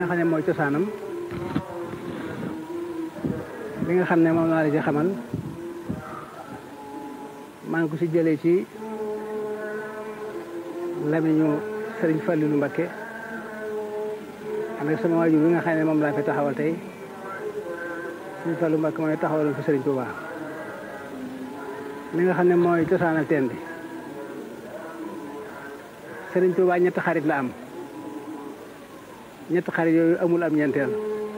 nga xam ne mooy cosaanam li nga xam ne moom laa la ci xamal maa ngi ko ci jëlee ci lamiñu sëriñ Fallilu Mbakke ànd ak sama waajur bi nga xam ne moom laa fi taxawal tey sëriñ Fallu Mbakke mooy taxawaloon fi sëriñ Tuubaa li nga xam ne mooy cosaanal teen bi sëriñ Tuubaa ñetti xarit la am ñetti xarit yooyu amul am ñeenteel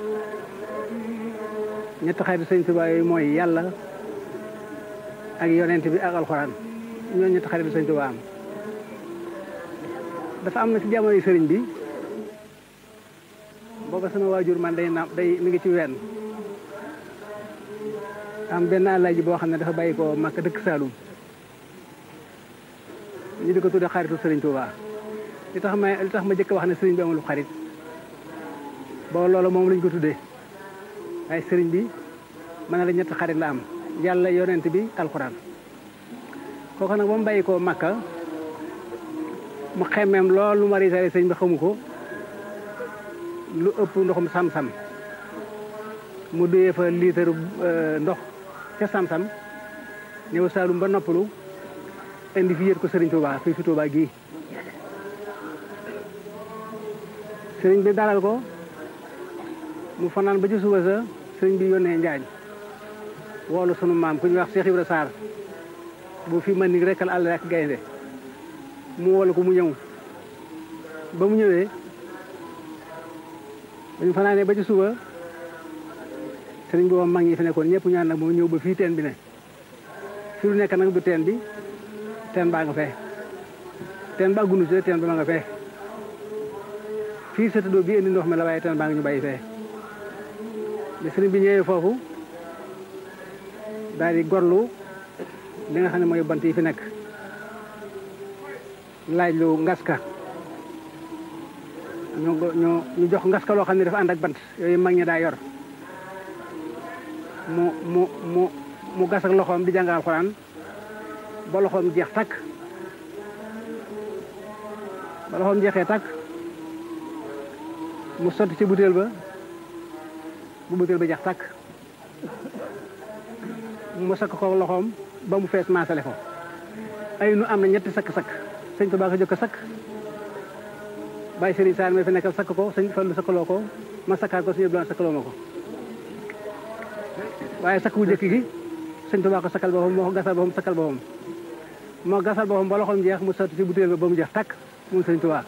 ñetti xarit sëriñ Tuubaa yooyu mooy yàlla ak yonent bi ak alxuraan ñoo ñetti xarit sëriñ Tuubaa am dafa am na ci jamonoy sëriñ bi booba sama waajur man day na day mi ngi ci wenn am benn àllaaji boo xam ne dafa bàyyi ko Makka dëkk Saalum ñu di ko tudde xaritu sëriñ Tuubaa li tax ma li tax ma jëkk wax ne sëriñ bi amul xarit boo loolu moom lañ ko tuddee waaye sëriñ bi mën na la ñetti xarit la am yàlla yonent bi alxuraan kooku nag ba mu bàyyi ko Makka mu xemmeem lool lu ma risaale sëriñ bi xamu ko lu ëpp ndoxum sam-sam mu duyee fa liitaru ndox ca sam-sam ñëw Saalum ba noppalu indi fi yët ko sëriñ Touba fii fi Touba gii sëriñ bi dalal ko mu fanaan ba ci suba sa sëriñ bi yónnee Njaañ woolu sunu maam ku ñuy wax Cheikh Ibra Sarr bu fi mën ni rekkal àll ak gaynde mu woolu ko mu ñëw ba mu ñëwee dañu fanaanee ba ci suba sëriñ bi moom mag ñi fi nekkoon ñëpp ñaan nag moom ñëw ba fii teen bi ne fi lu nekk nag du teen bi teen baa nga fee teen ba gunu ci teen ba ma nga fee fii satadoo bi indi ndox mi la waaye teen baa nga ñu bàyyi fee bi sëriñ bi ñëwee foofu daal di gorlu li nga xam ne mooy bant yi fi nekk laaj lu ngaska ñu ñu ñu jox ngaska loo xam ne dafa ànd ak bant yooyu mag ñi daa yor mu mu mu mu gas ak loxoom di jàng alxuraan ba loxoom jeex takk ba loxoom jeexee takk mu sotti ci butéel ba bu butéel ba jeex takk mu sakk ko loxoom ba mu fees maasale ko ay nu am na ñetti sakk-sakk sëñ Tuubaa ko jëkk sakk bàyyi sëriñ Saar mi fi nekkal sakk ko sëñ Fallu sakkaloo ko ma sakkaat ko sëñ Abdoulaye sakkaloo ma ko waaye sakk bu jëkk gi sëñ Tuubaa ko sakkal boppam moo ko gasal boppam sakkal boppam moo gasal boppam ba loxoom jeex mu sotti ci butéel ba ba mu jeex takk moom sëñ Tuubaa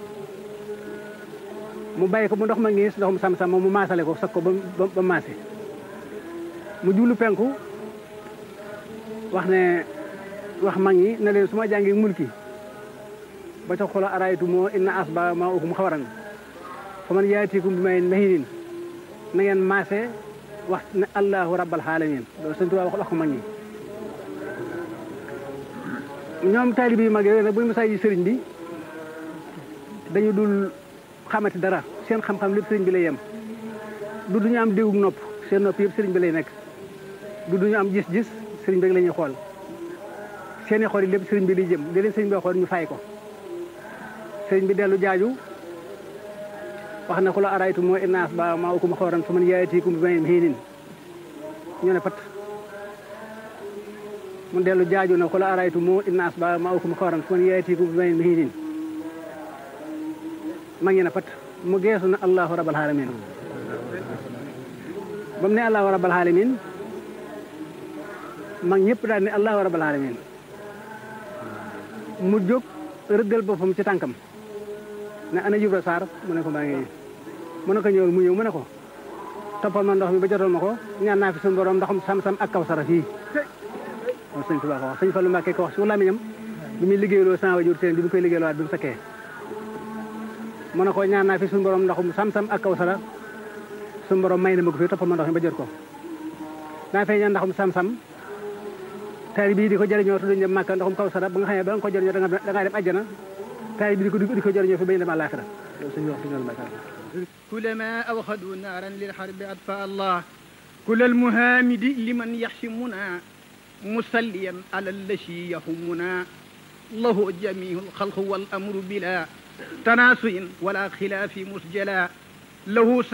mu bàyyi ko mu ndox ma ngiis ndoxum sam-sam moom mu maasale ko sakk ko ba ba maase mu jublu penku wax ne wax mag ñi ne leen su ma jàngee mulki ba ca xola araytu moo inna asba ma ukum xawaran fa man yaatikum bi may mahinin na ngeen maase wax ne allahu rabbal alamin loolu sëñ Tuubaa wax ko mag ñi ñoom taalibe yu mag yooyu nag bu ñu masaa ji sëriñ bi dañu dul xamati dara seen xam-xam lépp sëriñ bi lay yem du duñu am déggug nopp seen nopp yëpp sëriñ bi lay nekk du duñu am gis-gis sëriñ bi rek la ñuy xool seeni xool yi lépp sëriñ bi liy jëm di leen sëriñ bi xool ñu fay ko sëriñ bi dellu jaaju wax na ku la araytu moo innaas ba maa ukum xooran fa man yaatikum bi may xiinin ñu ne pat mu dellu jaaju na ku la araytu moo innaas ba maa ukum xooran fa man yaatikum bi may xiinin ma ngi ne pat mu geesu na allahu rabbal alamin ba mu ne allahu rabbal alamin mag ñëpp daal ne allahu rabbal alamin mu jóg rëggal boppam ci tànkam ne ana Ibra Sarr mu ne ko maa ngi mu ne ko ñëwal mu ñëw mu ne ko toppal ma ndox mi ba jotal ma ko ñaan naa fi suñu borom ndoxam sam-sam ak kaw sara fii loolu sëñ Tuubaa ko wax sëñ Fallu Mbàkke ko wax su lamiñam bi muy liggéeyloo sama wajur teen bi mu koy liggéeyloo waat bi mu sakkee mu ne ko ñaan naa fi suñu borom ndoxum sam-sam ak kaw sara suñu borom may na ma ko fii toppal ma ndox mi ba jot ko daa fay ñaan ndoxum sam-sam taali bii di ko jëriñoo te duñ dem Màkka ndoxum kaw sara ba nga xam ne ba nga ko jëriñoo da nga dem àjjana taali bi di ko di ko jëriñoo fi bañ dem àllaaxira loolu suñu wax suñu mbàkk كلما أوخدوا نارا للحرب أطفأ الله كل المهامد لمن يحشمنا مسليا على الذي يهمنا له جميع الخلق والأمر بلا تناسي ولا خلاف مسجلا له